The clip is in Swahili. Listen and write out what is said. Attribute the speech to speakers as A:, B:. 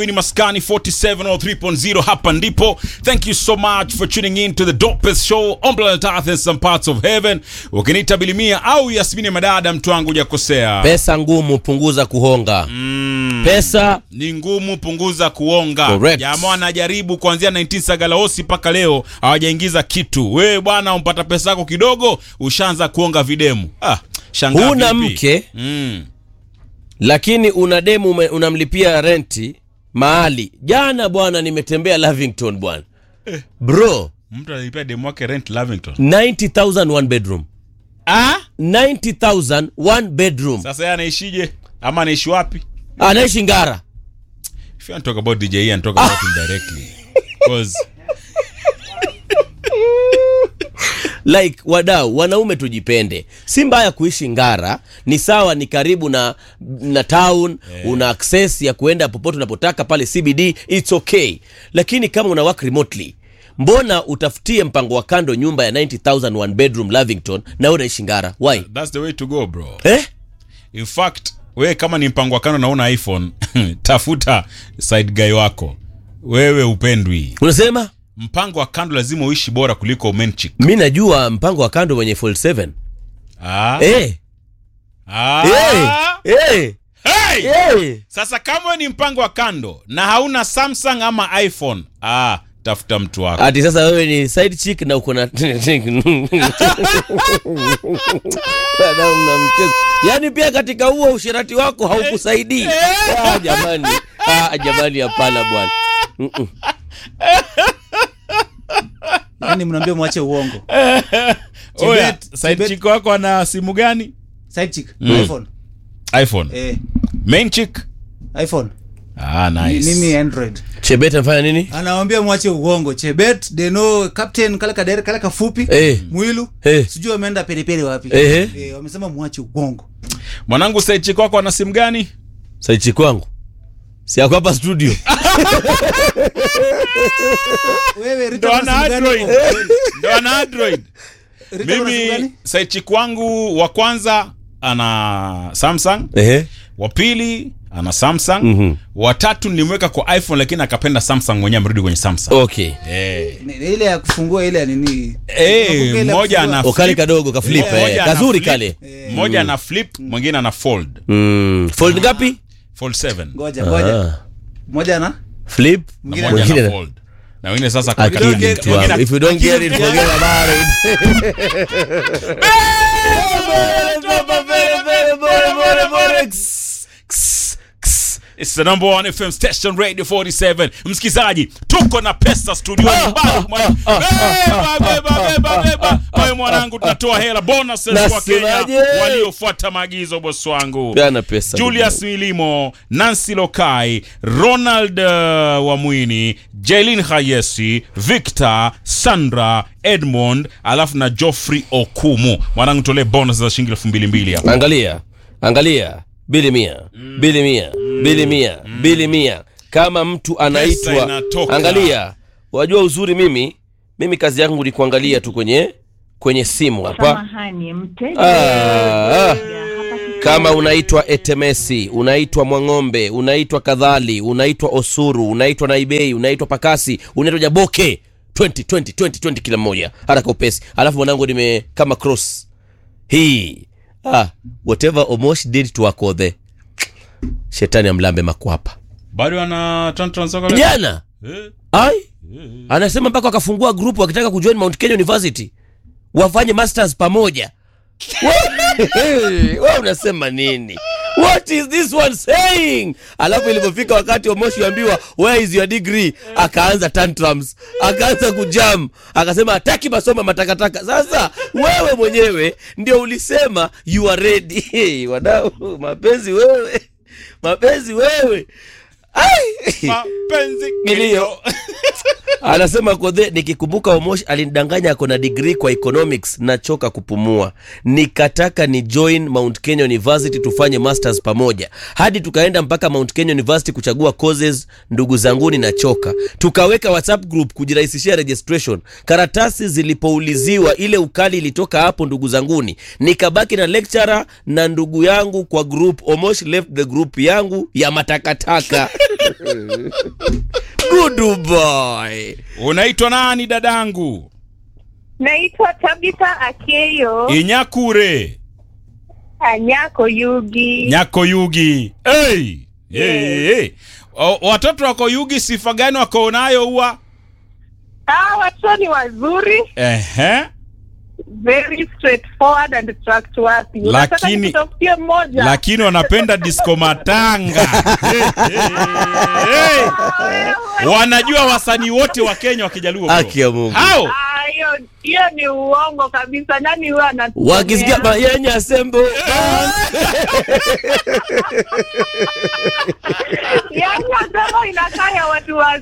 A: ni maskani 4703.0 hapa ndipo thank you so much for tuning in to the dopest show on planet earth and some parts of heaven ukiniita bilimia au yasmini madada mtu wangu hujakosea
B: pesa ngumu punguza kuhonga
A: mm,
B: pesa
A: ni ngumu punguza kuonga
B: Correct.
A: jamaa anajaribu kuanzia 19 sagalaosi mpaka leo hawajaingiza kitu wewe bwana umpata pesa yako kidogo ushaanza kuonga videmu ah, shangaa
B: huna
A: vipi?
B: mke
A: mm.
B: lakini una demu ume- unamlipia renti mahali jana bwana nimetembea lavington bwana bro
A: mtu analipia demu wake rent lavington
B: 90000 one bedroom
A: ah?
B: 90000 one bedroom
A: sasa yeye anaishije ama anaishi wapi
B: anaishi ngara
A: If you want to talk about DJ and talk about him directly. Because
B: like wadau wanaume tujipende si mbaya kuishi ngara ni sawa ni karibu na na town una access ya kuenda popote unapotaka pale cbd its okay lakini kama una work remotely mbona utafutie mpango wa kando nyumba ya 90000 one bedroom lavington na wewe unaishi ngara why
A: that's the way to go bro.
B: eh?
A: In fact, wewe kama ni mpango wa kando na una iPhone, tafuta side guy wako. Wewe upendwi.
B: unasema
A: Mpango wa kando lazima uishi bora kuliko main chick.
B: mi najua mpango wa kando wenye fold 7
A: Ah.
B: eh.
A: Ah.
B: Eh. Eh.
A: Hey!
B: Eh.
A: Sasa kama wewe ni mpango wa kando na hauna Samsung ama iPhone, ah, tafuta mtu wako.
B: ati sasa wewe ni side chick na uko na Wadau mna mchezo. yaani pia katika huo ushirati wako haukusaidii ah, jamani ah, jamani hapana bwana Mm-mm.
C: yani mnaambia mwache uongo
A: Oya,
C: Chibet-
A: side
C: Chibet-
A: chick wako ana simu gani?
C: side chick
A: Mm.
C: iphone
A: iPhone.
C: eh
A: Main chick?
C: iphone
A: Ah,
C: Ni-
A: nice.
C: mimi android
B: chebet amefanya nini
C: anawambia mwache uongo chebet deno captain kale kadere kale kafupi
B: Eh.
C: mwilu
B: Eh.
C: sijui wameenda periperi wapi
B: Eh.
C: eh, wamesema mwache uongo
A: Mwanangu side chick wako ana simu gani?
B: side chick wangu si ako hapa studio
C: wewe Rita
A: Ndo
C: una
A: ana
C: simu gani?
A: Android.
C: Oh,
A: Ndo ana Android.
C: Rita una simu
A: Mimi
C: gani?
A: side chick wangu wa kwanza ana Samsung,
B: Ehe.
A: wa pili ana Samsung,
B: Mhm.
A: wa tatu nilimweka kwa iPhone lakini akapenda Samsung mwenyewe amerudi kwenye Samsung.
B: okay
A: Eh.
C: Ni- ni ile ya kufungua ile ya nini
A: Eh,
C: Unakumbuka ile ya
A: mmoja
C: kufungua?
A: ana
B: okale
A: flip,
B: kadogo kaflip
A: mmoja
B: eh.
A: ana
B: kazuri
A: flip,
B: kale
A: Mmoja ana flip, mwingine ana fold.
B: mm. fold ngapi
A: Fold 7.
C: ngoja ngoja
B: Ah.
C: moja na
B: flip
A: Na
C: Mwingine-
A: mmoja
B: mwingine
A: ana
B: na-
A: fold. Na wengine sasa
B: akili
A: kuweka-
B: mtu wangu. if you don't get it forget about it
A: It's the number one FM station Radio 47. Msikizaji, tuko na pesa studioni. Bado mwana- Beba, beba, beba, beba. Wewe mwanangu tunatoa hela bonuses kwa Kenya
B: Nasemaje?
A: waliofuata maagizo boss wangu.
B: Peana pesa
A: Julius Milimo, Nancy Lokai, Ronald uh, Wamwini, Jailin Hayesi, Victor, Sandra, Edmond, alafu na Geoffrey Okumu. Mwanangu tolee bonus za shilingi elfu mbili mbili hapa.
B: angalia angalia bili mia bili mia bili mia bili mia kama mtu anaitwa
A: inatoka.
B: angalia wajua uzuri mimi mimi kazi yangu ni kuangalia tu kwenye kwenye simu hapa
D: Samahani, mteja
B: Ah, ah.
D: hapatikani.
B: kama unaitwa etemesi unaitwa mwang'ombe unaitwa kadhali unaitwa osuru unaitwa naibei unaitwa pakasi unaitwa jaboke 20 20 20 20 kila mmoja haraka upesi alafu mwanangu nime kama cross hii ah, whatever omosh did to akodhe shetani amlambe makwapa
A: Bado ana tran- transfer kale?
B: jana
A: Eh,
B: ai anasema mpaka wakafungua group wakitaka kujoin mount kenya university wafanye masters pamoja wa unasema nini what is this one saying alafu ilipofika wakati omoshi ambiwa where is your degree akaanza tantrums akaanza kujam akasema hataki masomo matakataka sasa wewe mwenyewe ndio ulisema you are ready hey, wadau mapenzi wewe mapenzi wewe Ai!
A: mapenzi
B: Kilio.
A: kilio.
B: anasema kodhe nikikumbuka omosh alinidanganya ako na digrii kwa economics nachoka kupumua nikataka ni join mount kenya university tufanye masters pamoja hadi tukaenda mpaka mount kenya university kuchagua courses ndugu zanguni nachoka tukaweka whatsapp group kujirahisishia registration karatasi zilipouliziwa ile ukali ilitoka hapo ndugu zanguni nikabaki na lecturer na ndugu yangu kwa group omosh left the group yangu ya matakataka Good boy.
A: unaitwa nani dadangu
D: Naitwa Tabitha Akeyo
A: inyakure
D: Anyako Yugi.
A: nyako yugi hey! Hey, hey. O, watoto wako yugi sifa gani wako nayo huwa
D: Ah, watoto ni wazuri,
A: Ehe.
D: very straightforward and trustworthy. Unataka
A: Lakini-
D: nikutafutie mmoja?
A: lakini wanapenda disco matanga hey, hey, hey.
D: Ah, wewe.
A: wanajua wasanii wote wa kenya wakijaluo bro.
B: Haki ya Mungu.
A: Hao?
D: Ah, hiyo hiyo ni uongo kabisa. Nani huyo anatu
B: wakisikia mayenya sembo
D: Yaani nasema inakaa ya watu wa